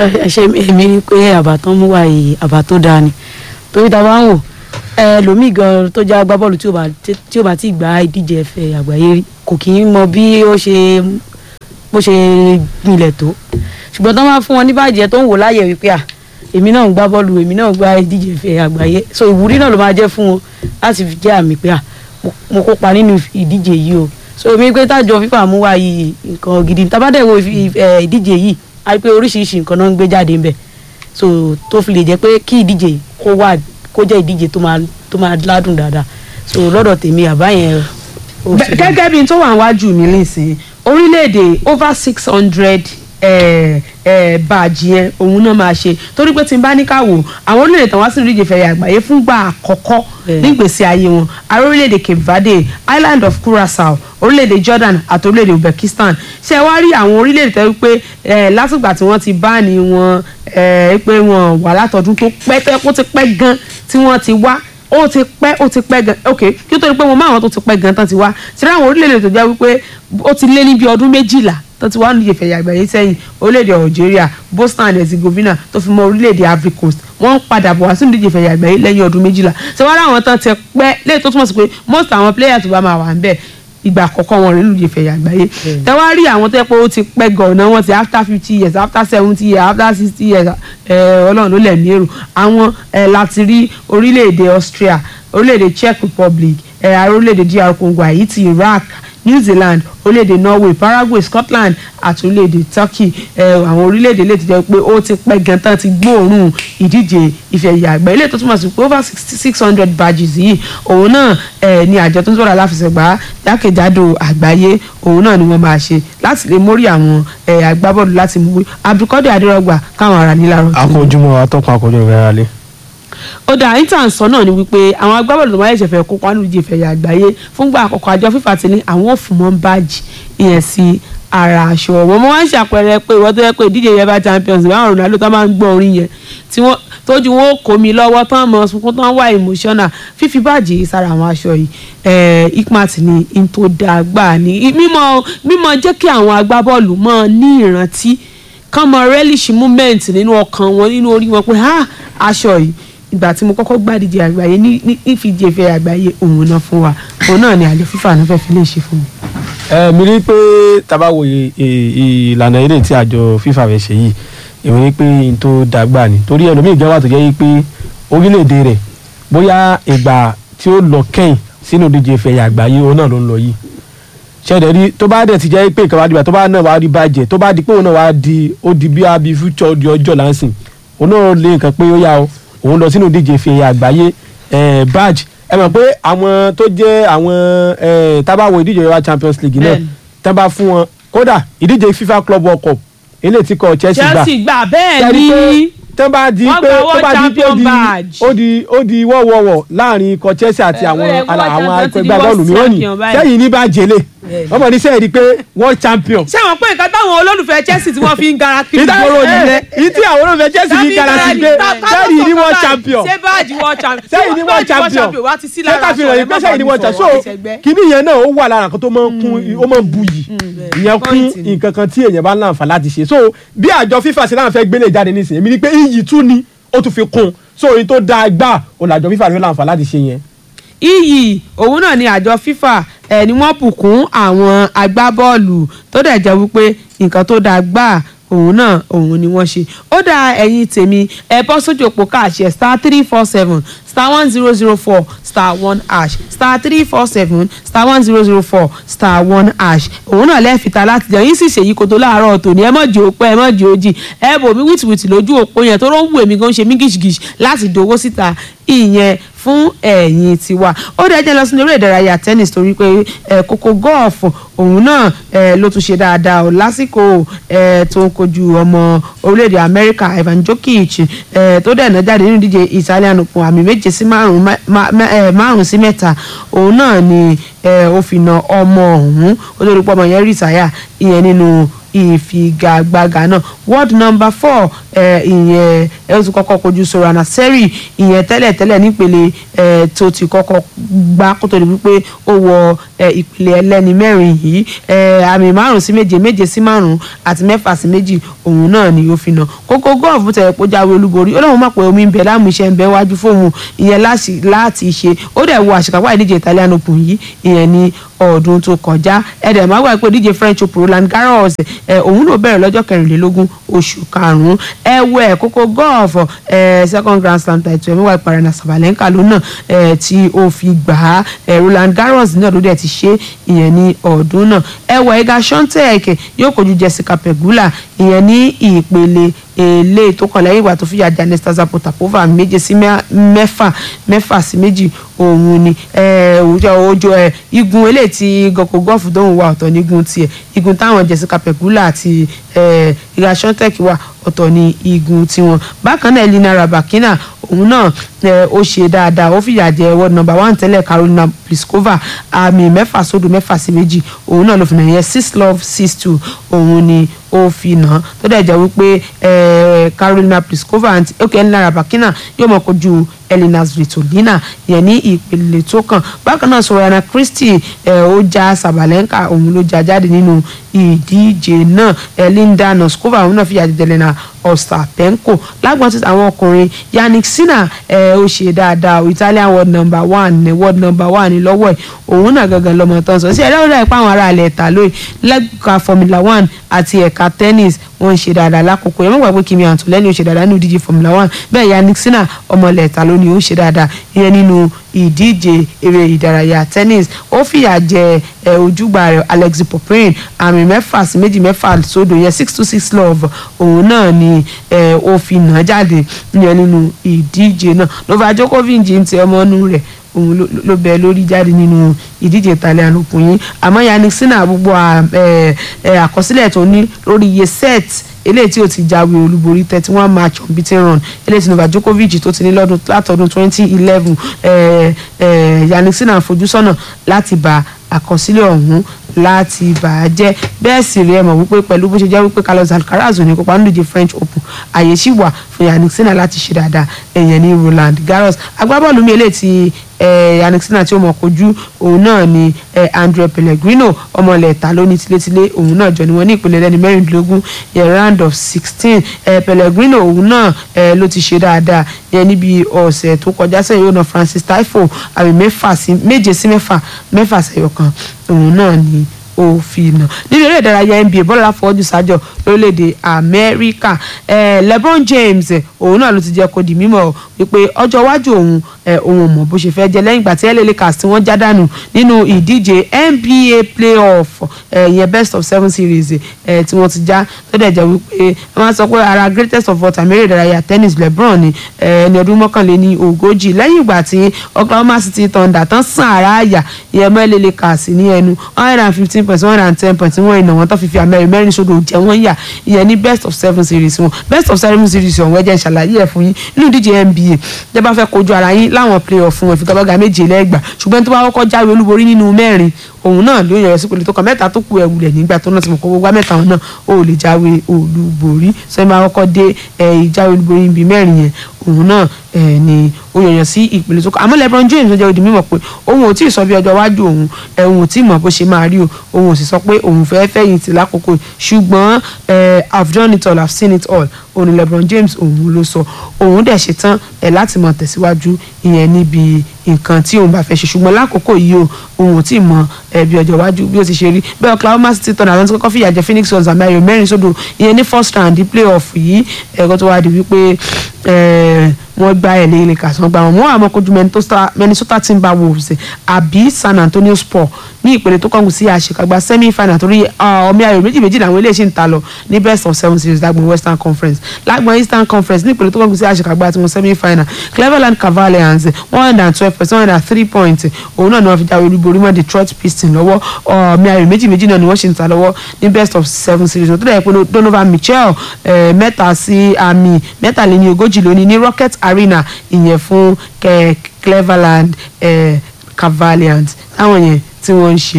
ẹ ṣe èmi rí i pé àbá tán mú wá yìí àbá tó dáa ni torí ta bá ń wò ẹlòmíì gan tó já agbábọ́ọ̀lù tí ò bá tí ò bá ti gba ìdíje ẹ̀fẹ̀ àgbáyé rí kò kì í mọ bí ó ṣe bó ṣe gbilẹ̀ tó ṣùgbọ́n tán bá fún wọn ní bàjẹ́ tó ń wò láyẹ̀ wípé à èmi náà ń gbá bọ́ọ̀lù èmi náà ń gba ìdíje ẹ̀fẹ̀ àgbáyé so ìwúrí náà ló máa jẹ́ fún wọn láti fi jẹ́ àmì pé à mo kópa nínú ìdíje yìí o so èmi pé tájọ fífà mú wá yìí nǹkan gidi tabadẹ wo ìdíje yìí a rí pé oríṣiríṣi nǹkan náà ń gbé jáde ńbẹ̀ so tó fi lè jẹ́ pé kí ìdíje kó wà kó jẹ́ ìdíje tó máa tó máa ládùn dáadáa so lọ́dọ̀ tèmi àbá yẹn. gẹ́gẹ́ bí n tó wà wájú mi nísìnyí orílẹ̀-èdè over six hundred báàjì yẹn òun náà máa ṣe torí pé tí n bá ní ká wò àwọn orílẹ̀-èdè tán wá sí ìdíje fẹ̀yà àgbáyé fúngbà àkọ́kọ́ nígbèsè ayé wọn ààrẹ orílẹ̀-èdè Cape Verde Island of Curaçao orílẹ̀-èdè Jordan àti orílẹ̀-èdè Uzbekistan ṣe wá rí àwọn orílẹ̀-èdè tẹ́ wípé látìgbà tí wọ́n ti báàní wọn pé wọn wà látọdún tó pẹ́ tẹ́ kó ti pẹ́ gan tí wọ́n ti wá ó ti pẹ́ ó ti pẹ́ gan ok kí ó tó di pé mo máa wọn tó ti pẹ́ gan tán ti wá ṣe láwọn orílẹ̀-èdè tó jẹ́ wípé ó ti lé ní bí ọdún méjìlá tó ti wá ní ìyẹ̀fẹ̀ àgbáyé sẹ́yìn orílẹ̀-èdè Algeria Bosnia and Herzegovina tó fi mọ́ orílẹ̀-èdè Ivory Coast wọ́n ń padà bọ̀ wá sínú ìdíje àgbáyé lẹ́yìn ọdún méjìlá ṣé wọ́n ráwọn tán ti pẹ́ lẹ́yìn tó túmọ̀ sí pé most àwọn players tó bá máa wà ń bẹ̀ ìgbà àkọ́kọ́ wọn rí lùjẹ́ fẹ̀yà àgbáyé tẹ́wá rí àwọn tó yẹ pé ó ti pẹ́ gan-an wọn ti after fifty years after seventy years after sixty years ọlọ́run ló lẹ̀ ní èrò àwọn láti rí orílẹ̀-èdè Austria orílẹ̀-èdè Czech Republic orílẹ̀-èdè DR Congo Haiti Iraq New Zealand orílẹ̀-èdè Norway Paraguay Scotland àti orílẹ̀-èdè Turkey àwọn orílẹ̀-èdè lè ti jẹ́ pé ó ti pẹ́ gan tán ti gbóòórùn ìdíje ìfẹ̀yà àgbà ilé tó túmọ̀ sí pé over six hundred badges yìí òun náà ni àjọ tó ń sọ̀rọ̀ aláfẹsẹ̀gbá jákèjádò àgbáyé òun náà ni wọ́n máa ṣe láti lè mórí àwọn agbábọ́ọ̀lù láti mú Abdulkadir Adérọ̀gbà káwọn ará nílárọ̀. akójúmọ́ atọ́kùn akójúmọ́ rẹ̀ rálé ó dà intan sọ náà ni wípé àwọn agbábọ́ọ̀lù tó máa ṣẹ̀ṣẹ̀ fẹ́ kópa nínú ìdíje ìfẹ̀yà àgbáyé fúngbà àkọ́kọ́ àjọ fífa ti ní àwọn ò fún wọn báàjì ìyẹn sí ara aṣọ wọn mo máa ń ṣàpẹẹrẹ pé ìwọ́n tó yẹ pé ìdíje yẹn bá champions báwọn Ronaldo tó máa ń gbọ́ orin yẹn tí wọ́n tójú wọn ó kó mi lọ́wọ́ tán mọ̀ sunkún tán wà emotional fífi báàjì yìí sára àwọn aṣọ yìí ikmat ní in tó dáa gbà ní mímọ mímọ jẹ́ kí àwọn agbábọ́ọ̀lù mọ̀ ní ìrántí kán mọ relish moment nínú ọkàn wọn nínú orí wọn pé aṣọ yìí ìgbà tí mo kọ́kọ́ gbàdíje àgbáyé ní ìfìdí ìfẹ́ àgbáyé òun náà fún wa òun náà ni àjọ fífà náà fẹ́ fi lè ṣe fún mi. ẹ mi rí i pé tabawo ìlànà eré tí àjọ fífà fẹ́ ṣe yìí èmi rí i pé n tó dàgbà ni torí ẹlòmíì gan wà tó jẹ́ pé orílẹ̀-èdè rẹ̀ bóyá ìgbà tí ó lọ kẹ́yìn sínú ìdíje ìfẹ́ àgbáyé òun náà ló ń lọ yìí ṣẹ̀dẹ̀ rí tó bá dẹ̀ ti jẹ́ pé ìkàwá dìbà tó bá náà wá rí bàjẹ́ tó bá di pé òun náà wá di ó di bí abi future di ọjọ́ láǹsìn òun náà lé nǹkan pé ó yá o òun lọ sínú ìdíje ìfẹ́ àgbáyé badge ẹ mọ̀ pé àwọn tó jẹ́ àwọn tábàwọ̀ ìdíje yorùbá champions league náà tán bá fún wọn kódà ìdíje fifa club world cup eléyìí tí kò chelsea gbà chelsea gbà bẹ́ẹ̀ ni tán bá di pé tó bá di pé ó di ó di wọ́wọ́wọ́ láàrin ikọ̀ chelsea àti àwọn àwọn ẹgbẹ́ bọ́ọ̀lù mìíràn ni sẹ́yìn ní bá jẹ́lẹ̀ wọ́n mọ̀ ní sẹ́yìn di pé world champion. ṣé wọn pé nǹkan táwọn olólùfẹ́ chelsea tí wọ́n fi ń gara kiri gbòòrò nìyẹn ìtí àwọn olólùfẹ́ chelsea fi ń gara sí pé sẹ́yìn ní world champion ṣé báàjì world champion sẹ́yìn ní world champion wá ti sí ṣé lára ká fi hàn yín pé sẹ́yìn ní world champion so kíní yẹn náà ó wà lára nǹkan tó máa ń kún ó máa ń bu yìí ìyẹn kún nǹkan kan tí èèyàn bá ń láǹfà láti ṣe so bí àjọ fífa ṣe láǹfẹ́ gbélé jáde nísìnyí èmi ni pé iyì tún ni ó tún fi kún so èyí tó dáa gbà òun làjọ fífa ló láǹfà láti ṣe yẹn iyì òun náà ni àjọ FIFA ẹ ni wọ́n bùkún àwọn agbábọ́ọ̀lù tó dẹ̀ jẹ́ wípé nǹkan tó dáa gbà òun náà òun ni wọ́n ṣe ó dá ẹ̀yin tèmi ẹ bọ́ sójú òpó káàṣẹ star three four seven star one zero zero four star one hash star three four seven star one zero zero four star one hash òun náà lẹ́ẹ̀fìta láti jẹun yín sì ṣèyí kó tó láàárọ̀ tòní ẹ mọ̀ jẹ́ òpẹ́ ẹ mọ̀ jẹ́ òjì ẹ bò mí wìtìwìtì lójú òpó yẹn tó ló ń wù èmi gan ṣe mí gìṣìgìṣì láti dòwó síta ìyẹn fún ẹ̀yin tiwa ó dẹ̀ jẹ́ lọ sínú eré ìdárayá tennis torí pé ẹ̀ kókó gọ́ọ̀fù òun náà ẹ̀ ló tún ṣe dáadáa ò lásìkò ẹ̀ tó ń kojú ọmọ orílẹ̀-èdè Amẹ́ríkà Ivan Djokovic ẹ̀ tó dẹ̀ náà jáde nínú ìdíje Italian Open àmì méje sí márùn-ún sí mẹ́ta òun náà ni ẹ̀ ó fi na ọmọ ọ̀hún ó lórí pọ́ ọmọ yẹn rí ìsáyà ìyẹn nínú ìfigagbága náà world number four eh, ìyẹn ẹ ó ti kọ́kọ́ kojú sorana seri ìyẹn tẹ́lẹ̀tẹ́lẹ̀ nípele eh, tó ti kọ́kọ́ gbá kó tó di wípé ó wọ eh, ìpele ẹlẹ́ni mẹ́rin yìí eh, àmì márùn sí méje méje sí márùn àti mẹ́fà sí méjì òun náà ni ó fi nà kókó gọ́ọ̀fù tẹ̀ kó jáwé olúborí ó lóun mọ̀ pé omi ń bẹ láàmú iṣẹ́ ń bẹ wájú fóun ìyẹn láti láti ṣe ó dẹ̀ wo àṣekápá ìdíje Italian Open yìí ìyẹn ní ọdún tó kọjá ẹ̀dẹ̀ máa wà pé díje French Open Roland Garros ẹ̀ òun ló bẹ̀rẹ̀ lọ́jọ́ kẹrìnlélógún oṣù karùn-ún ẹ̀wẹ̀ kókó gọ́ọ̀fù ẹ̀ second grand slam title ẹ̀mí wà ìparẹ́nà Sabalenka lónà ẹ̀ tí ó fi gbà á ẹ̀ Roland Garros náà ló dẹ̀ ti ṣe ìyẹn ní ọdún náà ẹ̀wẹ̀ Iga Swiatek yóò kojú Jessica Pegula ìyẹn ní ìpele èlé tó kàn lẹ́yìn ìgbà tó fìyà jẹ Anastasia Potapova méje sí mẹ́fà mẹ́fà sí méjì òun ni ojú ẹ igun eléyìí tí gọkọ gọfù dóhùn wa ọ̀tọ̀ ní igun tiẹ̀ igun táwọn Jessica Pegula àti Iga Swiatek wà ọ̀tọ̀ ní igun tiwọn bákan náà Elina Rybakina òun náà ó ṣe dáadáa ó fìyà jẹ world number one tẹ́lẹ̀ Carolina Pliskova àmì mẹ́fà sódò mẹ́fà sí méjì òun náà ló fi nà yẹn six love six two òun ni ó fi nà tó dẹ̀ jẹ́ wípé Carolina Pliskova àti ok Elina Rybakina yóò mọ̀ kojú Elina Svitolina yẹn ní ìpele tó kàn bákan náà Sorana Christie ó já Sabalenka òun ló já jáde nínú ìdíje náà Linda Noskova òun náà fìyà jẹ Elena Ostapenko lágbọ́n tí àwọn ọkùnrin Yannick Sinner ó ṣe dáadáa Italian world number one ní world number one ní lọ́wọ́ ẹ̀ òun náà gangan lọ́mọ tán sọ sí ẹ̀rọ ìrọ̀ ìpá àwọn ará ilẹ̀ ẹ̀ta lóye lẹ́ka Formula one àti ẹ̀ka tennis wọ́n ń ṣe dáadáa lákòókò yẹn mọ̀ gbàgbé Kimi Antonelli ó ṣe dáadáa nínú ìdíje Formula one bẹ́ẹ̀ Yannick Sinner ọmọ ilẹ̀ ẹ̀ta lónìí ó ṣe dáadáa ìyẹn nínú ìdíje eré ìdárayá tennis ó fìyà jẹ ẹ ojúgbà rẹ̀ Alexei Poprin àmì mẹ́fà sí méjì mẹ́fà sódò yẹn six to six love òun náà ni ẹ ó fi nà jáde yẹn nínú ìdíje náà Novak Djokovic ń ti ọmọ inú rẹ̀ òun ló bẹ lórí jáde nínú ìdíje Italian Open yìí àmọ́ Yannick Sinner gbogbo àkọsílẹ̀ tó ní lórí iye set eléyìí tí ó ti jáwé olúborí thirty one match unbeaten run eléyìí tí Novak Djokovic tó ti ní lọ́dún látọdún twenty eleven Yannick Sinner fojú sọ́nà láti bá àkọsílẹ̀ ọ̀hún láti bà á jẹ́ bẹ́ẹ̀ sì rí ẹ mọ̀ wípé pẹ̀lú bó ṣe jẹ́ wípé Carlos Alcaraz ò ní kópa nínú ìdíje French Open àyè sì wà fún Yannick Sinner láti ṣe dáadáa ẹ̀yẹn ní Roland Garros agbábọ́ọ̀lù mi eléyìí ti Yannick Sinner tí ó mọ̀ kojú òun náà ni Andre Pellegrino ọmọlẹ̀ ẹ̀ta lóní tilétilé òun náà jọ ni wọ́n ní ìpele lẹ́ni mẹ́rìndínlógún yẹn round of sixteen Pellegrino òun náà ló ti ṣe dáadáa yẹn níbi ọ̀sẹ̀ tó kọjá sẹ́yìn ó na Francis Taifo àmì mẹ́fà sí méje sí mẹ́fà mẹ́fà sẹ́yọ̀ kan òun náà ni ó fi nà nínú eré ìdárayá NBA bọ́lá fọ́jú sájọ lórílẹ̀‐èdè Amẹ́ríkà LeBron James òun náà ló ti jẹ́ kó di mímọ̀ wípé ọjọ́ iwájú òun òun mọ̀ bó ṣe fẹ́ jẹ́ lẹ́yìn ìgbà tí LA Lakers tí wọ́n já dànù nínú ìdíje NBA playoff ìyẹn best of seven series tí wọ́n ti já tó dẹ̀ jẹ́ wípé wọ́n máa sọ pé ara greatest of all time eré ìdárayá tennis LeBron ni ẹni ọdún mọ́kànléní ogójì lẹ́yìn ìgbà tí Oklahoma City Thunder tán sàn ara àyà ìyẹn mọ́ LA Lakers ní ẹnu one hundred and fifteen point one hundred and ten point wọ́n ìnà wọn tó fi fi àmẹ́rin mẹ́rin sódò jẹ́ wọ́n yà ìyẹn ní best of seven series wọn best of seven series ọ̀hún ẹ̀jẹ̀ ìṣàlàyé ẹ̀ fún yín nínú ìdíje NBA jẹ́ bá fẹ́ kojú ara yín láwọn playoff fún wọn ìfigagbága méje lẹ́gbà ṣùgbọ́n tó bá kọ́kọ́ jáwé olúborí nínú mẹ́rin òun náà ló yẹrẹ sípò lè tó kàn mẹ́ta tó kù ẹ̀wùlẹ̀ nígbà tó náà ti mọ̀ kó gbogbo mẹ́ta wọn náà ó lè jáwé olúborí sọ ma kọ́kọ́ dé ìjáwé olúborí níbi mẹ́rin yẹn òun náà ni ó yọyàn sí ìpele tó kọ àmọ́ LeBron James ló jẹ́ odi mímọ̀ pé òun ò tí ì sọ bí ọjọ́ iwájú òun òun ò tí ì mọ̀ bó ṣe máa rí o òun ò sì sọ pé òun fẹ́ fẹ̀yìntì lákòókò ṣùgbọ́n I've done it all I've seen it all òun ni LeBron James òun ló sọ òun dẹ̀ ṣe tán láti mọ̀ tẹ̀síwájú ìyẹn níbi nǹkan tí òun bá fẹ́ ṣe ṣùgbọ́n lákòókò yìí o òun ò tí ì mọ̀ bí ọjọ́ iwájú bí ó ti ṣe rí bẹ́ẹ̀ Oklahoma City Thunder àwọn tí kọ́kọ́ fìyà jẹ Phoenix Suns àmì ayò mẹ́rin sódò ìyẹn ní first round di playoff yìí ẹ̀kọ́ tó wá di wípé wọ́n gba ẹ̀ lẹ́yìn lẹ́ka sàn gba wọn wọ́n àmọ́ kojú Minnesota Timberwolves àbí San Antonio Spurs ní ìpele tó kọ́ngùn sí àṣekágbá semi final torí ọmọ ayò méjì méjì làwọn eléyìí ṣì ń ta lọ ní best of seven series lágbọn Western Conference lágbọn Eastern Conference ní ìpele tó kọ́ngùn sí àṣekágbá tí wọ́n semi final Cleveland Cavaliers one hundred and twelve percent one hundred and three points òun náà ni wọ́n fi jáwé olúborí mọ́ Detroit Pistons lọ́wọ́ ọmọ ayò méjì méjì náà ni wọ́n ṣì ń ta lọ́wọ́ ní best of seven series tó dẹ̀ pé Donovan Mitchell mẹ́ta sí àmì mẹ́tàléní ogójì lónìí ní Rocket Arena ìyẹn fún Cleveland Cavaliers táwọn yẹn tí wọ́n ń ṣe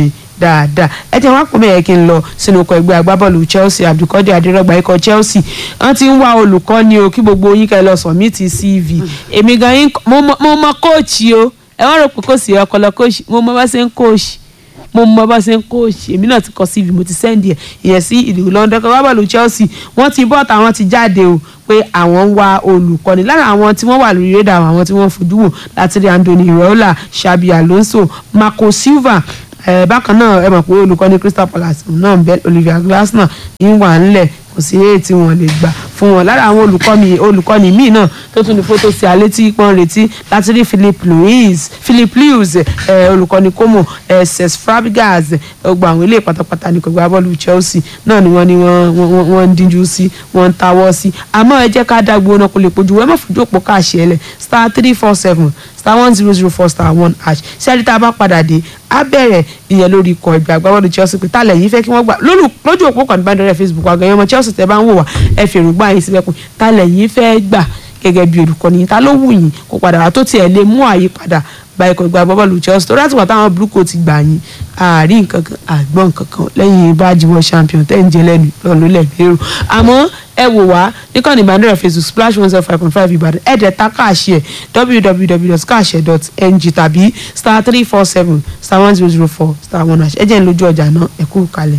dáadáa ẹ jẹ́ wá pọ̀ mẹ́yẹ kí n lọ sínú ọkọ̀ ẹgbẹ́ agbábọ́ọ̀lù Chelsea Abdulkadir Adérọ́gba ikọ̀ Chelsea wọ́n ti ń wá olùkọ́ni o kí gbogbo yín kẹ́ lọ submit CV èmi gan yín mo mọ- mo mọ kóòchì o ẹ wọ́n rò pé kò sí ọpọlọ kóòchì mo mọ bá ṣe ń kóòchì mo mọ bá ṣe ń kóòchì èmi náà ti kọ CV mo ti sẹ́ndì ẹ̀ ìyẹn sí ìlú London kọ́ agbábọ́ọ̀lù Chelsea wọ́n ti bọ́ tàwọn ti jáde o pé àwọn ń wá olùkọ́ni lára àwọn tí wọ́n wà lórí rédà àwọn tí wọ́n fojú wò láti rí Anthony Raiola Xabi Alonso Marco Silva ẹ bákan náà ẹ mọ̀ pé olùkọ́ni Crystal Palace náà ń bẹ Olivier Glasner ń wà ńlẹ̀ kò sí èyí tí wọ́n lè gbà fún wọn lára àwọn olùkọ́ni olùkọ́ni míì náà tó tún ní fótó sí alẹ́ tí wọ́n retí láti rí Philip Louis Philip Lewis ẹ olùkọ́ni Como ẹ Cesc Fabregas gbogbo àwọn ilé pátápátá ní gbogbo abọ́ọ̀lù Chelsea náà ni wọ́n ní wọ́n wọ́n wọ́n ń díjú sí wọ́n ń tawọ́ sí àmọ́ ẹ jẹ́ ká dágbo náà kó lè pojú ẹ má fojú òpó káàṣì ẹlẹ̀ star three four seven star one zero zero four star one hash ṣẹ́ẹ́rì tá a bá padà dé á bẹ̀rẹ̀ ìyẹn lórí ikọ̀ ìgbà agbábọ́ọ̀lù Chelsea pé tálẹ̀ yìí fẹ́ kí wọ́n gbà lójú lójú òpó kan ìbánidọ́rẹ̀ Facebook àgbẹ̀yẹ ọmọ Chelsea tẹ́ bá ń wò wá ẹ fi èrògbà yín síbẹ̀ kún tálẹ̀ yìí fẹ́ gbà gẹ́gẹ́ bí olùkọ́ni ta ló wù yín kó padà wá tó tiẹ̀ lè mú àyípadà bá ikọ̀ ìgbà agbábọ́ọ̀lù Chelsea tó láti wà táwọn burúkú ti gbà yín àárín nǹkan kan àgbọ̀n nǹkan kan lẹ́yìn báàjì world champion tẹ́ ń jẹ lẹ́nu lọ́nà lẹ́gbẹ̀rún àmọ́ ẹ wò wá níkànnì ìbánidọ́rẹ̀ Facebook splash one zero five point five Ìbàdàn ẹ̀ẹ́dẹ̀ ta káàṣì ẹ̀ www.kaashe.ng tàbí star three four seven star one zero zero four star one hash ẹ jẹ́ ń lójú ọjà náà ẹ kú kalẹ̀.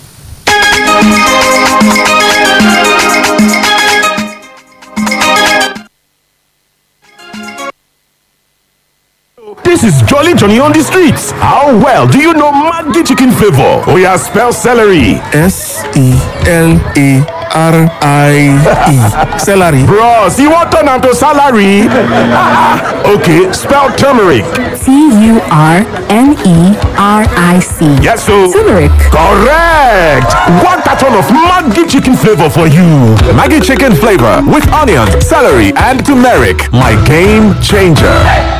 This is Jolly Johnny on the streets. How well do you know Maggi chicken flavor? Oh yeah, spell celery. S E L A R I E. Celery. Bros, you want turn to salary? okay, spell turmeric. T U R N E R I C. Yes, so. Turmeric. Correct. One carton of Maggi chicken flavor for you. Maggie chicken flavor with onion, celery, and turmeric. My game changer.